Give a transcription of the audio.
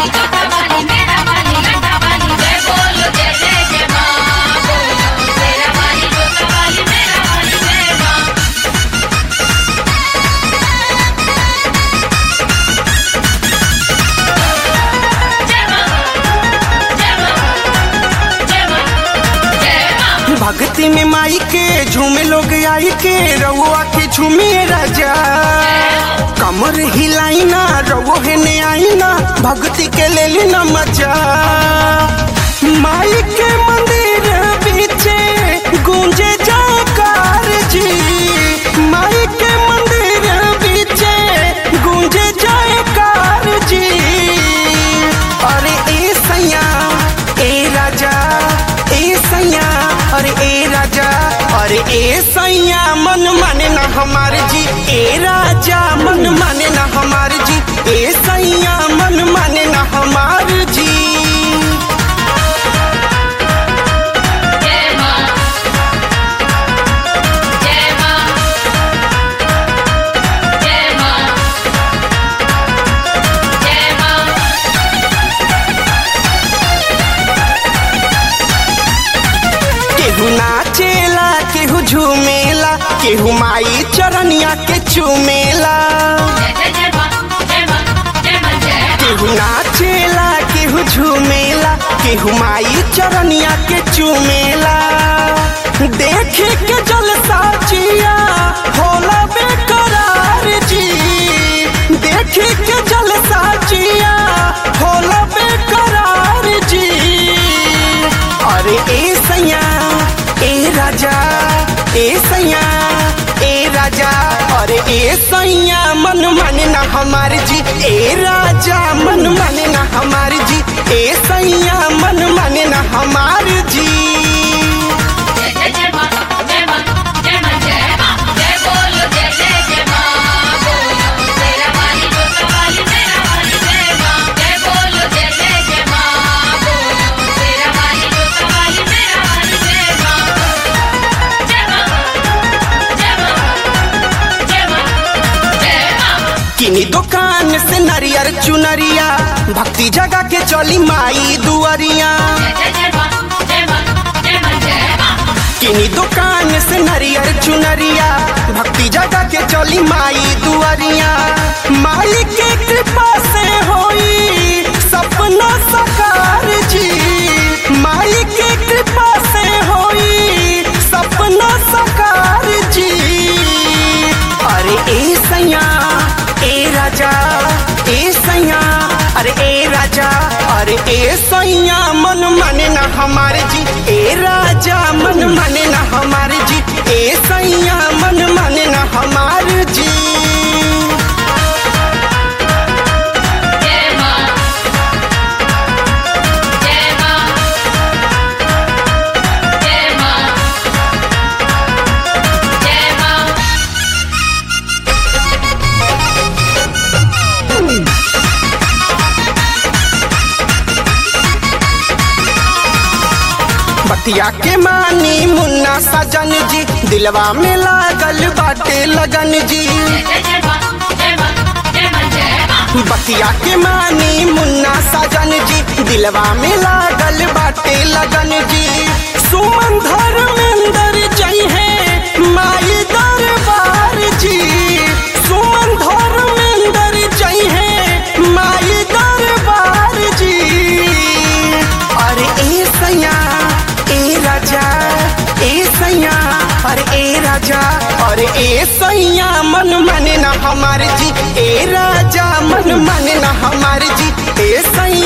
वाली जोता वाली मेरा वाली लड्डा वाली जय बोलो जय जय जय माँ बोलो तेरा वाली जोता वाली मेरा वाली जय माँ जय माँ जय माँ जय माँ जय माँ भक्ति में माई के झूमे लोग आई के रउआ के झूमे राजा कमर हिलाई ना रवो है ने आई ना भक्ति के ले ली ना मजा माई के मंदिर पीछे गूंजे जयकार जी माई के मंदिर पीछे गूंजे जयकार जी अरे ए सैया ए राजा ए सैया अरे ए राजा अरे ए सैया मन माने ना हमारे जी ए राजा मन माने ना हमारे जी ए सैया मन माने ना हमारे जी जय माँ जय माँ जय माँ जय माँ केहू नाचेला केहू झूमेला केहू माई चरनिया के चूमेला जय जय जय माँ जय माँ जय माँ जय माँ केहू नाचेला केहू झूमेला केहू माई चरनिया के चूमेला देखे के जलसा जिया होला बेकरार जी देखे के जलसा जिया होला बेकरार जी अरे ए सैया ए राजा ए सैया ए राजा अरे ए सैया मन माने ना हमारे जी ए राजा मन माने ना हमारे जी ए सैया मन माने ना हमारे जी जय जय जय माँ जय माँ जय माँ जय माँ जय बोलो जय जय जय माँ बोलो तेरा वाली जोता वाली मेरा वाली जय माँ जय बोलो जय जय जय माँ बोलो तेरा वाली जोता वाली मेरा वाली जय माँ जय माँ जय माँ जय माँ जय माँ किनी दुकान से नरियर चुनरिया भक्ति जगह के चली माई दुआरिया जय जय जय माँ जय माँ जय माँ जय माँ किनी दुकान से नरियर चुनरिया भक्ति जगह के चली माई दुआरिया माई के कृपा से होई सपना साकार जी माई के कृपा से होई सपना साकार जी अरे ए सैया ए राजा ए सैया अरे ए राजा अरे ए सैया मन माने ना हमारे जी ए राजा मन माने ना हमारे जी ए सैया मन माने ना हमारे जी जय माँ जय माँ जय माँ जय माँ बतिया के मानी मुन्ना सजन जी दिलवा में लागल बाटे लगन जी जय जय जय माँ जय माँ जय माँ जय माँ बतिया के मानी मुन्ना सजन जी दिलवा में लागल बाटे लगन जी सुमन धर्मेंद्र जई है माई दरबार जी सुमन धर्मेंद्र जई है माई दरबार जी अरे ए सैया ए राजा ए सैया अरे ए राजा अरे ए सैया मन माने ना हमारे जी ए राजा मन माने ना हमारे जी ए सैया